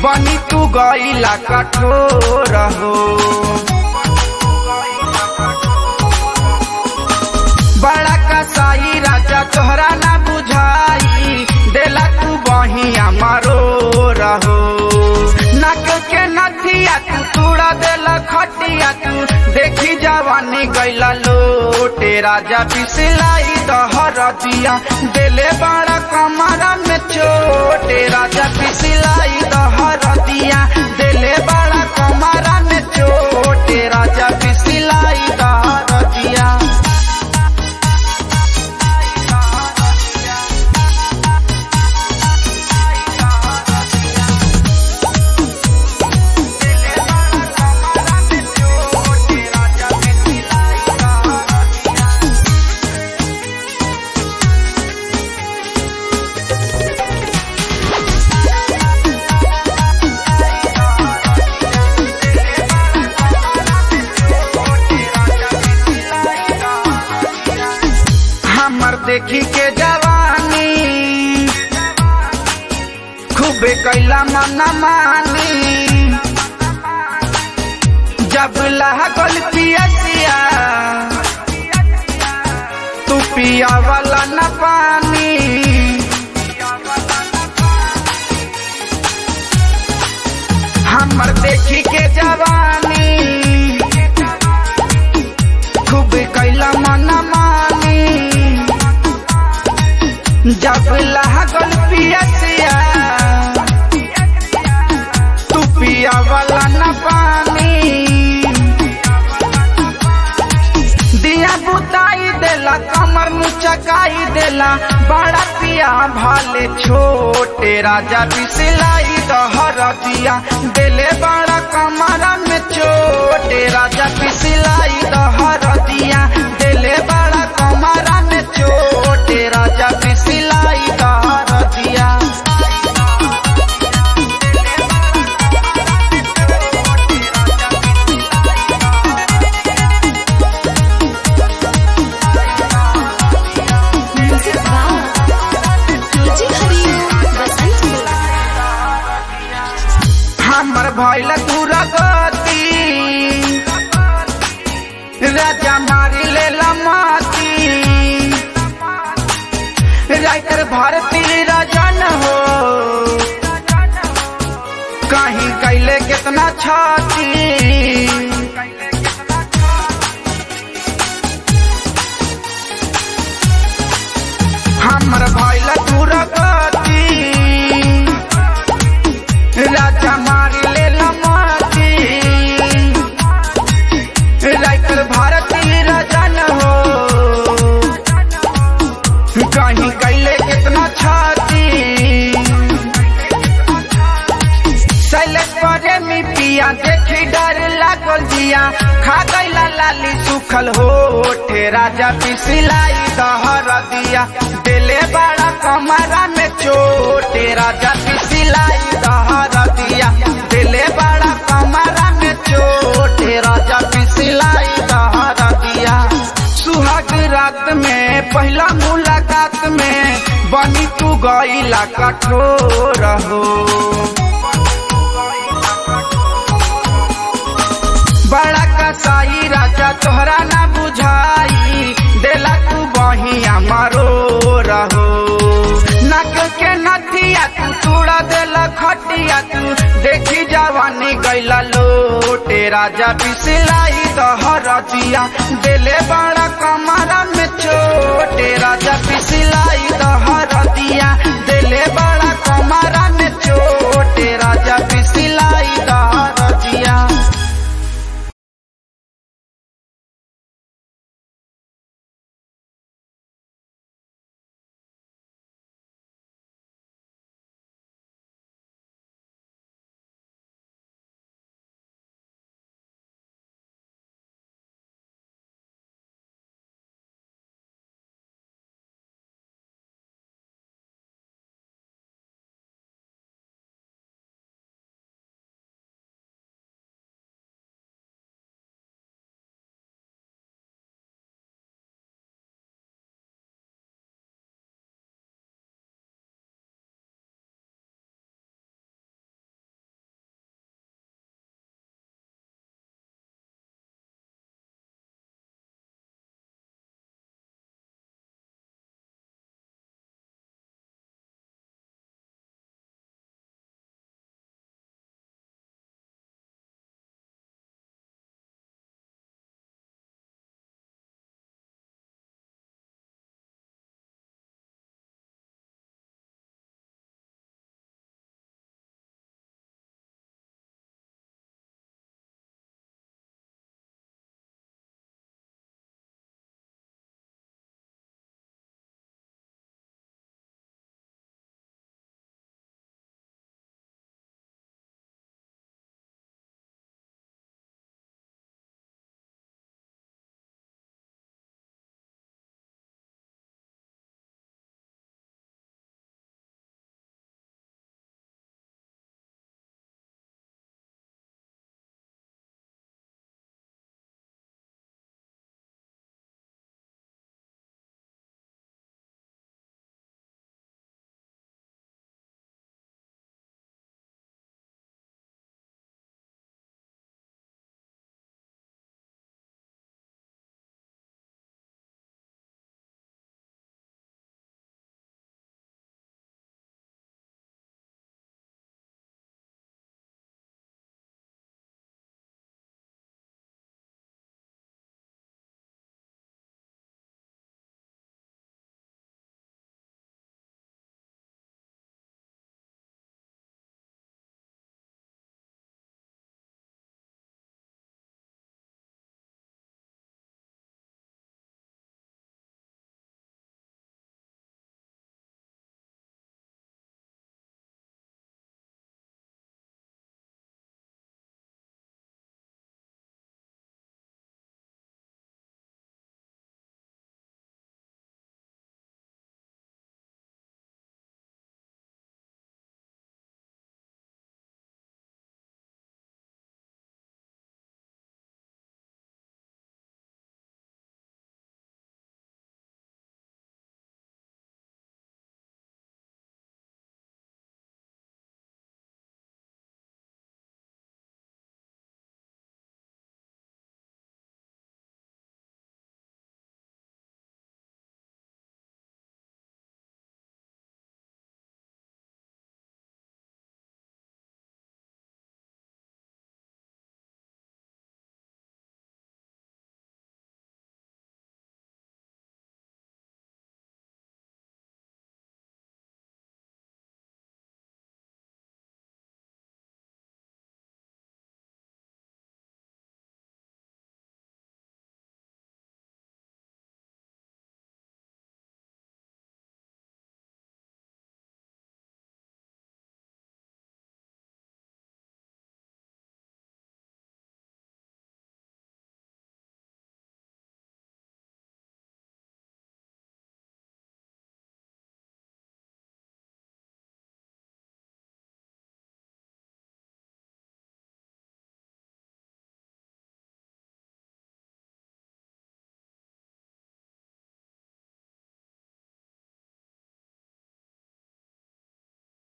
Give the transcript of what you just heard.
बनी तू गईला कठोर हो बड़ा कसाई राजा तोहरा ना बुझाई देला तू बहिया मारो रहो नक के नथिया तू तूड़ा देला खटिया तू देखी जवानी गैला लोटे राजा पिसलाई दहर दिया देले बड़ा कमरा में छोटे राजा पिसलाई दहर दिया देले बड़ा कमरा में छोटे राजा पिसलाई दहर दिया हमर देखी के जवानी खूबे कैला मन मानी जब लागल पियसिया तू पिया वाला न पानी हमर देखी के जवानी खूब कैला मन मानी जब लागल पियसिया तू पिया वाला न पानी दिया बुताई देला कमर मुचकाई देला बड़ा पिया भाले छोटे राजा बिसलाई दहर दिया देले बड़ा कमरा में छोटे राजा बिसलाई दहर दिया देले बड़ा कमरा में छोटे राजा बिसलाई दहर दिया music by DJ Hariom Basantpur हमर भैल दुर्गति राजा मारी ले लमाती राइटर भारती राजन हो कहीं कैले कितना छाती हमर भैल दुर्गति राजा मारी ले लमाती राइटर भारती राजन हो कहीं कैले कितना छाती सैलेश परे मी पिया देखी डर लागल जिया खा गईला लाली सुखल होठे राजा पिसलाई दहर दिया दिले बड़ा कमरा में चोटे राजा पिसलाई दहर दिया दिले बड़ा कमरा में चोटे राजा पिसलाई दहर दिया सुहाग रात में पहला मुलाकात में बनी तू गईला कठोर हो बड़ा कसाई राजा तोहरा ना बुझाई देला तू बहिया मारो रहो नक के नथिया तू तूड़ा देला खटिया तू देखी जवानी गैला लोटे राजा बिसलाई दहर दिया देले बड़ा कमरा में छोटे राजा बिसलाई दहर दिया देले बड़ा कमरा में छोटे राजा